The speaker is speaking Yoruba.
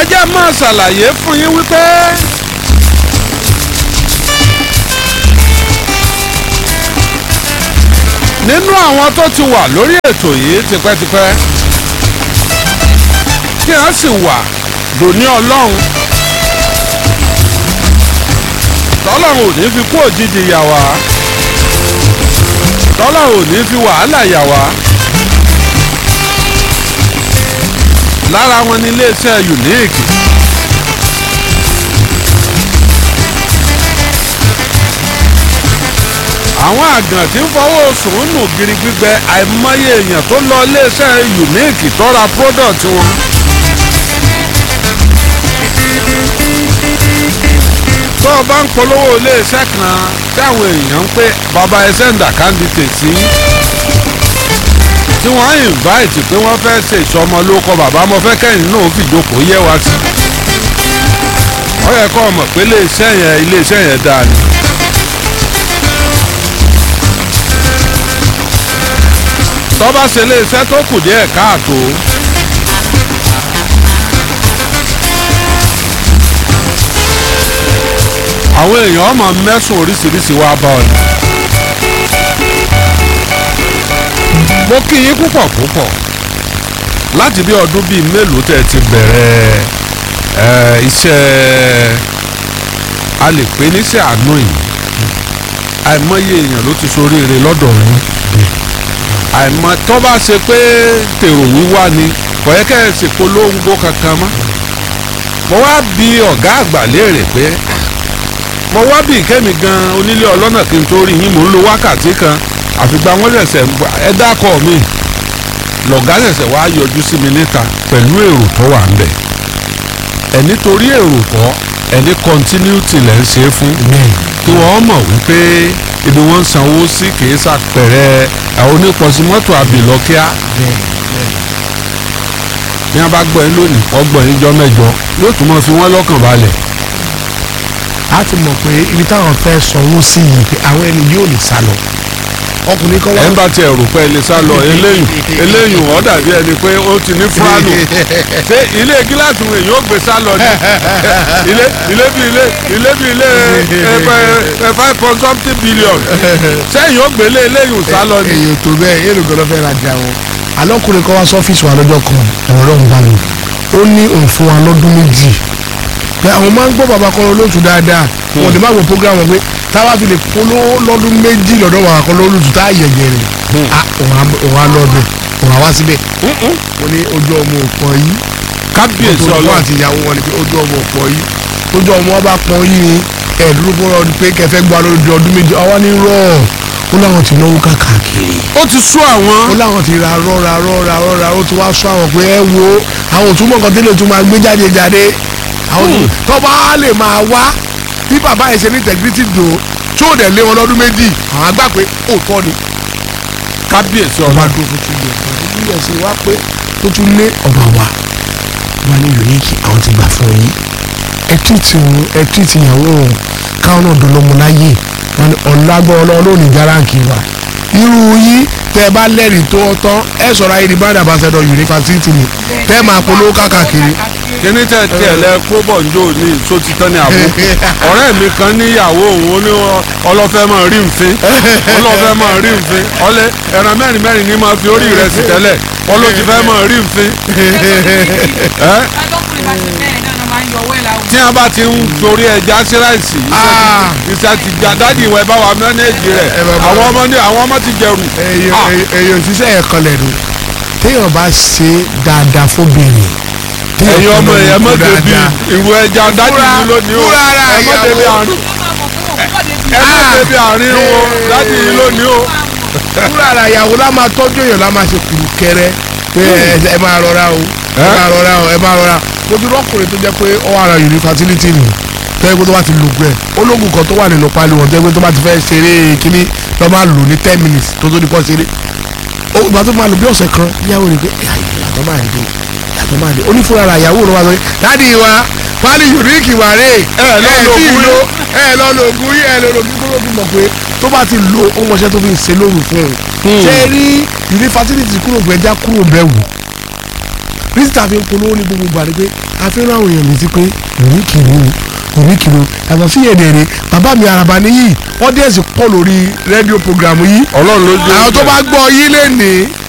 jẹ́ máa ṣàlàyé fún yín wípé nínú àwọn tó ti wà lórí ètò yìí tipẹ́tipẹ́ tí wọ́n sì wà dòní ọlọ́run tọ́lọ́run ò ní fi kú òjijì yà wá tọ́lọ́run ò ní fi wàhálà yà wá lára wọn ní iléeṣẹ́ unique àwọn àgàn tí ń fọwọ́ sùn nù gírí gbígbẹ àìmọye èèyàn tó lọ iléeṣẹ́ unique tó ra product wọn. tó o bá ń polówó iléeṣẹ́ kan tí àwọn èèyàn ń pè bàbá ẹsẹ̀ ń dà candidate sí tí wọ́n invite pé wọ́n fẹ́ ṣe ìsọmọlórúkọ bàbá mo fẹ́ kẹ́yìn náà fìjókòó yẹ wá sí. ó yẹ kó o mọ̀ pé iléeṣẹ́ yẹn iléeṣẹ́ yẹn dáa ni. tó bá ṣe iléeṣẹ́ tó kù díẹ̀ káàtó. àwọn èèyàn ọmọ mẹ́sùn oríṣiríṣi wá bá ọ ni. mo kí yín púpọ̀ púpọ̀ láti bí ọdún bíi mélòó tẹ́ ẹ ti bẹ̀rẹ̀ ẹ, iṣẹ́ a lè pè níṣẹ́ àánú yìí àìmọye èèyàn ló ti ṣoríire lọ́dọ̀ yín àìmọ tó bá ṣe pé tèrò wíwá ni kò yẹ kẹ́ ẹ sì polongo kankan mọ́ mo wá bi ọ̀gá àgbà léèrè pé mo wá bí ìkẹ́mi gan onílé ọlọ́nà kí n tó rí yín mò ń lo wákàtí kan àfìgbà wọn ṣẹ̀ṣẹ̀ ń gbà ẹ dákọ̀ mi lọ̀gá ṣẹ̀ṣẹ̀ wá yọjú sí mi níta pẹ̀lú èrò tó wà ńbẹ̀ ẹ̀ nítorí èrò kọ́ ẹ̀ ní continuity lẹ́ ń ṣe é fún kí wọ́n mọ̀ wípé ibi wọ́n ń sanwó sí kìí ṣàpẹẹrẹ àwọn onípọ̀sí mọ́tò àbìlọ́kíá bí wọ́n bá gbọ́ yín lónìí ọgbọ̀n yín jọ mẹ́jọ yóò tún mọ́ fi wọ́n lọ́kàn balẹ̀ a ti mọ̀ pé ibi táwọn fẹ́ sanwó sí yìí pé àwọn ẹni yóò lè sá lọ ọkùnrin kan wá. ẹ̀ ń bá tiẹ̀ rò pé ẹ lè sá lọ eléyìn eléyìn ọ̀ dàbí ẹni pé ó ti ní fúlànù ṣé ilé gíláàsì wọn èyí ó gbé sá lọ ni ilé ilé bí ilé ilé bí ilé ẹ five point something billion sẹ́yìn ó gbélé eléyìn sá lọ ni. èyí tó bẹ́ẹ̀ yéèlò gan ló fẹ́ rajà wọn. alọ́kùnrin kan wá sọ́fíìsì wa lọ́jọ́ kan ọ̀rọ̀ ń bá mi ó ní òun fún wa lọ́dún méjì pé àwọn máa ń gbọ́ bàbá kan olóòtú dáadáa wọn ò dé má wo program wọn pé táwa fi lè polówó lọ́dún méjì lọ́dọ̀ bàbá kan olóòtú tá a yẹ̀yẹ̀ rẹ̀ òun á lọ́dọ̀ òun á wá síbẹ̀ mo ní ojú ọmọ òpọ̀ yìí kábíyèsí ọlọ́run ọlọ́run àti ìyàwó wọn ni pé ojú ọmọ òpọ̀ yìí ojú ọmọ ọba pọ̀ yìí ni ẹ̀ẹ́dúró bọ́rọ̀ ni pé kẹfẹ́ gba lórí ọdún méjì ọwọ́ ní rọ̀ ó láwọn ti náwó káàkiri ó ti sú àwọn. ó láwọn ti ra rọ́ra rọ́ra rọ́ra ó ti wá sọ àwọn pé ẹ wo àwọn òtúmọ̀ kan tẹ́lẹ̀ tó máa gbé jáde jáde àwọn tó tọ́ba lè máa wá bí bàbá yẹn ṣe ní integrity dò tí ó dẹ̀ lé wọn lọ́dún méjì àwọn àgbà pé òótọ́ ni kábíyèsí ọba ọlọ́run. dúró fún two years two years wá pé tó tún lé ọba wa wọn ní unique àwọn ti gbà fún yín ẹ tìtì òun ẹ tìtì ìyàwó òun káwọn náà dolómo láyè wọn ní ọ̀làgbọ́ ọlọ́run ní járáǹkì wa irú yín tẹ ẹ bá lẹ́rìí tó tán ẹ sọ̀rọ̀ ayé ní brand ambassador university ni tẹ ẹ máa polówó káàkiri kíní tẹ tiẹ̀ lẹ kó bọ̀ njó ní tó ti tán ní àbú ọ̀rẹ́ mi kan níyàwó òun ó ní ọlọ́fẹ́ máa rí nfin ọlọ́fẹ́ máa rí nfin ọlẹ́ ẹran mẹ́rin mẹ́rin ní máa fi orí rẹ̀ sí tẹ́lẹ̀ ọlọ́tí fẹ́ máa rí nfin. ẹ́ lọ́kùnrin bá ti bẹ́ẹ̀ náà ló máa ń yọ owó ẹ̀ láwùjọ. tí a bá ti ń torí ẹja sí ráìsì Ah. iṣẹ́ ti gba dádì ìwẹ̀ bá wa mẹ́nẹ́ẹ̀jì rẹ̀ ẹ bá bá àwọn ọmọ ní àwọn ọmọ ti jẹrù. Ah. èèyàn òṣìṣẹ́ ẹ̀ kan lẹ́nu téèyàn bá ṣe dáadáa fóbìnrin téèyàn ẹ̀yin ọmọ kan ẹ̀ lọ́wọ́ mọ̀ débi dáadáa. ìwọ ẹja dádì Fúra- yìí lónìí o fúra ara ẹ mọ̀ débi ìyàwó. àárín ó máa mọ̀ pé òun kọ́ débi ẹ mọ̀ Ah. débi àárín o dádì yìí lónìí o. fúnra ara ìyàwó la máa tọ́jú èèyàn la máa ṣe kùrù kẹrẹ pé ẹ- ẹ máa rọra o ẹ máa rọra o ẹ máa rọra mo ti rọ́kùnrin tó jẹ́ pé ó wà ara yìí fertility nù tẹ́gbẹ́ tó bá ti lò gbẹ ológun kan tó wà nínú pálí wọn tẹ́gbẹ́ tó bá ti fẹ́ ṣeré kínní lọ́ máa lò ní ten minutes tó tó di pọ́ ṣeré ó ìgbà tó máa lò bí ọ̀sẹ̀ kan ìyàwó rẹ̀ pé ìyàtọ̀ máa dé ìyàtọ̀ máa dé ó ní fúnra ara ìyàwó rẹ̀ wá sọ pé dáàdi wa pálí unique wà rè Ẹ lọ lo tí ì ògùn lo ẹ lọ lo ògùn yìí ẹ lọ lo ògùn tó fi mọ̀ pé tó bá ti lo ó mọṣẹ́ tó fi ń ṣe lóru fún un ṣé rí ìrí fertility kúrò gbẹjá kúrò bẹ́ẹ̀ wò rísítà fi ń polówó ní gbogbo ìgbà ni pé a fi ń rán àwọn èèyàn létí pé òní kìlú òní kìlú yàtọ̀ sí yẹn dẹ̀rẹ̀ bàbá mi àràbà níyì ọ́díẹ̀sì pọ̀ lórí rédíò programu yìí ọlọ́run ló jẹ́ àwọn tó bá gbọ́ yín lé ní